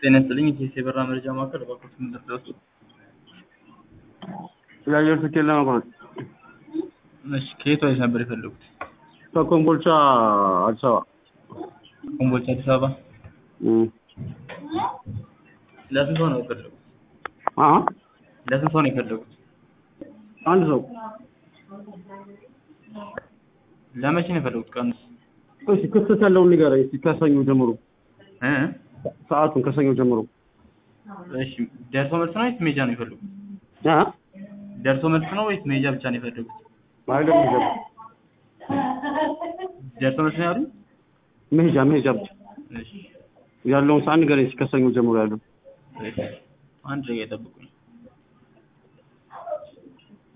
ጤና ይስጥልኝ የኢትዮ የበራ መረጃ ማዕከል እባክዎት ምን ልርዳዎት? የአየር ትኬት ለመቁረጥ እሺ ከየት ወዴት ነበር የፈለጉት? ከኮምቦልቻ አዲስ አበባ ኮምቦልቻ አዲስ አበባ እም። ለስንት ሰው ነው የፈለጉት? አ ለስንት ሰው ነው የፈለጉት? አንድ ሰው ለመቼ ነው የፈለጉት ቀኑስ? እሺ ክፍተት ያለውን ንገረኝ እስኪ ከሰኞ ጀምሮ እ ሰዓቱን ከሰኞ ጀምሮ እሺ ደርሶ መልስ ነው ወይስ ሜጃ ነው የፈለጉት? አ ደርሶ መልስ ነው ወይስ ሜጃ ብቻ ነው የፈለጉት? አይደለም ይገባ ደርሶ መልስ ነው ያሉኝ? መሄጃ መሄጃ ብቻ እሺ ያለውን ሰዓት ንገረኝ እስኪ ከሰኞ ጀምሮ ያለው እሺ አንድ ደቂቃ ይጠብቁኝ።